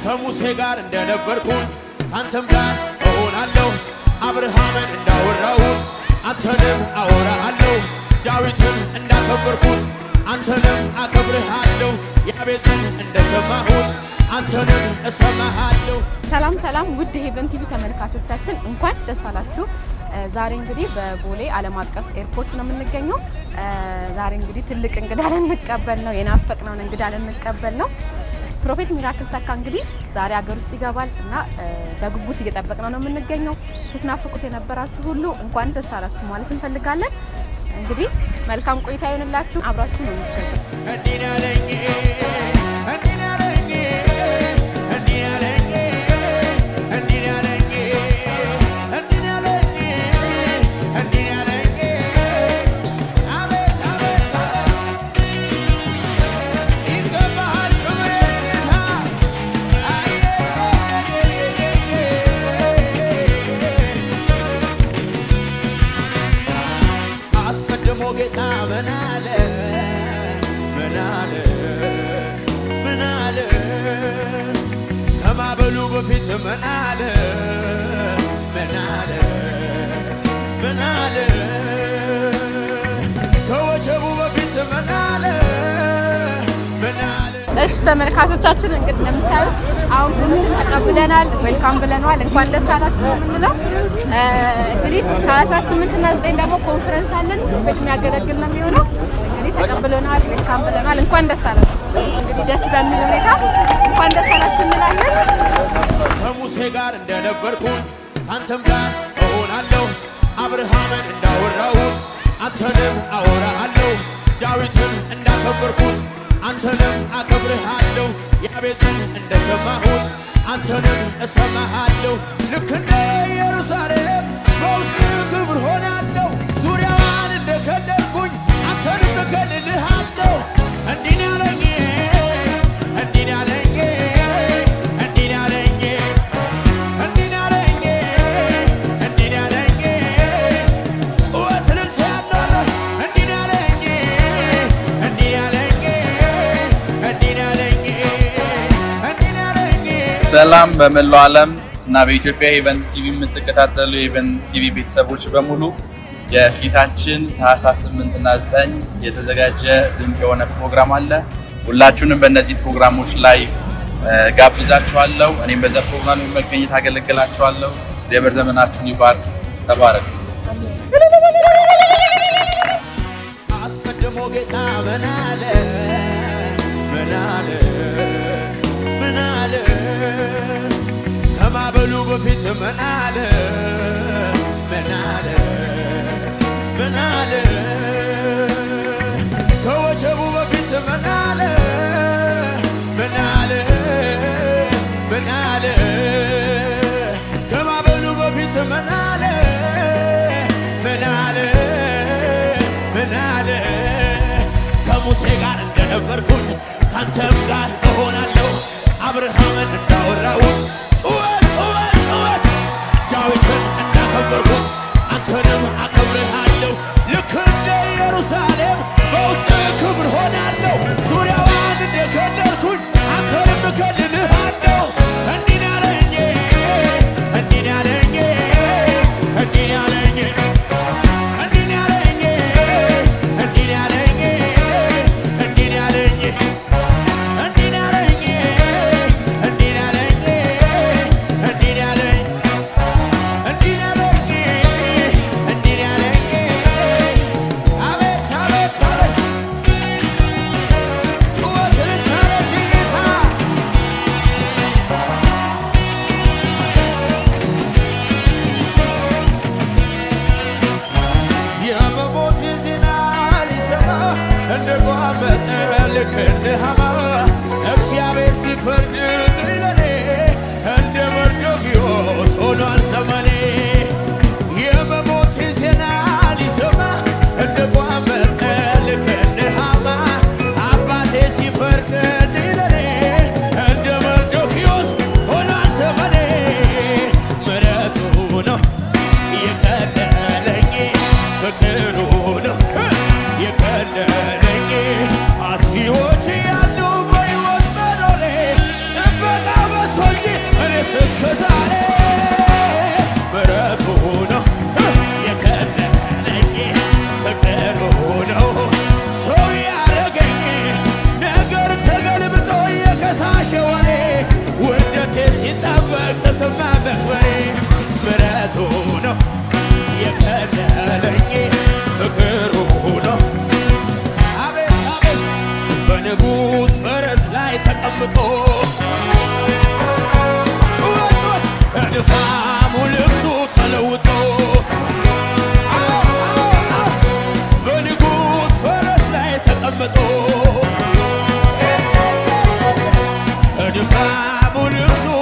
ከሙሴ ጋር እንደነበርኩኝ ከአንተም ጋር እሆናለሁ። አብርሃምን እንዳወራሁት አንተንም አወራሃለሁ። ዳዊትን እንዳከበርኩት አንተንም አከብርሃለሁ። ያቤጽን እንደሰማሁት አንተንም እሰማሃለሁ። ሰላም ሰላም ውድ ሄቨን ቲቪ ተመልካቾቻችን እንኳን ደስ አላችሁ። ዛሬ እንግዲህ በቦሌ ዓለም አቀፍ ኤርፖርት ነው የምንገኘው። ዛሬ እንግዲህ ትልቅ እንግዳ ልንቀበል ነው፣ የናፈቅነውን እንግዳ ልንቀበል ነው። ፕሮፌት ሚራክል ተካ እንግዲህ ዛሬ ሀገር ውስጥ ይገባል እና በጉጉት እየጠበቅነው ነው የምንገኘው። ስትናፍቁት የነበራችሁ ሁሉ እንኳን ደስ አላችሁ ማለት እንፈልጋለን። እንግዲህ መልካም ቆይታ ይሆንላችሁ። አብራችሁ ነው የምትገኙ። እንዲህ ነው ያለኝ እንዲህ ነው ያለኝ እንዲህ ነው ያለኝ እንዲህ ነው ያለኝ እንዲህ ነው ያለኝ እንዲህ ነው ያለኝ አቤት አቤት አቤት ይገባሃል ክብር ጌታ አስቀድሞ ጌታ ምን አለ ምን አለ ምን አለ ከማበሉ በፊት ምን አለ ምን አለ ምን አለ ከወጀቡ በፊት ምን አለ ምን አለ እሺ ተመልካቾቻችን እንግዲህ እንደምታዩት አሁን ሁሉም ተቀብለናል፣ ዌልካም ብለነዋል። እንኳን ደስ አላችሁ ነው የምንለው። እንግዲህ ታህሳስ ስምንት እና ዘጠኝ ደግሞ ኮንፈረንስ አለን ቤት የሚያገለግል ነው የሚሆነው። እንግዲህ ተቀብለናል፣ ዌልካም ብለነዋል። እንኳን ደስ አላችሁ። እንግዲህ ደስ በሚል ሁኔታ እንኳን ደስ አላችሁ እንላለን። ከሙሴ ጋር እንደነበርኩኝ ከአንተም ጋር እሆናለሁ። አብርሃምን እንዳወራሁት አንተንም አወራሃለሁ። ዳዊትን እንዳከበርኩት አንተንም አከብርሃለሁ። ያቤጽን እንደሰማሁት አንተንም እሰማሃለሁ። ልክ እንደ ኢየሩሳሌም በውስጥ ክብር ሆናለሁ። ዙሪያዋን እንደከለልኩኝ አንተንም እከልልሃለሁ። እንዲህ ነው ያለኝ እንዲህ ነው ያለኝ እንዲህ ነው ያለኝ እንዲህ ነው ያለኝ እንዲህ ነው ያለኝ ጩኸት ልልታ ያለው እንዲህ ነው ያለኝ እንዲህ ነው ያለኝ እንዲህ ነው ያለኝ እንዲህ ነው ያለኝ ሰላም በመላው ዓለም እና በኢትዮጵያ ሄቨን ቲቪ የምትከታተሉ የሄቨን ቲቪ ቤተሰቦች በሙሉ የፊታችን ታህሳስ 8 እና 9 የተዘጋጀ ድንቅ የሆነ ፕሮግራም አለ። ሁላችሁንም በእነዚህ ፕሮግራሞች ላይ እ፣ ጋብዛችኋለሁ። እኔም በዛ ፕሮግራም መገኘት አገለግላችኋለሁ። እግዚአብሔር ዘመናችሁን ይባርክ። ተባረክ። አስቀድሞ ጌታ ምን አለ ምን አለ ምን አለ ከማበሉ በፊት ምን አለ ምን አለ ምን አለ ከወጀቡ በፊት ምን አለ ምን አለ ምን አለ ከማበሉ በፊት ምን አለ ምን አለ ምን አለ ከሙሴ ጋር እንደነበርኩኝ ካንተም ጋር እሆናለሁ። አብርሃምን እንዳወራሁት ጩኸት ጩኸት ጩኸት ዳዊትን እንዳከበርኩት አንተንም አከብርሃለሁ። ልክ እንደ ኢየሩሳሌም በውስጥ ክብር ሆናለሁ። ዙሪያዋን እንደከለልኩኝ አንተንም እከልልሃለሁ። እንዲህ ነው ያለኝ እንዲህ ነው ያለኝ እንዲህ ነው ያለኝ እንዲህ ነው ያለኝ እንዲህ ነው ያለኝ እንዲህ ነው ያለኝ እንዲህ ነው ያለኝ እንዲህ ነው ያለኝ እንዲህ ነው ያለኝ እንዲህ ነው ያለኝ እንዲህ ነው ያለኝ አቤት አቤት አቤት ጩኸትን ተነስ ጌታ ምሕረቱ ነው የከለለኝ ፍቅሩ ነው አቤት አቤት በንጉሥ ፈረስ ላይ ተቀምጦ ጩኸ ጩኸ ከድፋሙ ልብሱ ተለውጦ አዎ፣ አዎ፣ አዎ፣ በንጉሥ ፈረስ ላይ ተቀምጦ ከድፋሙ ልብሱ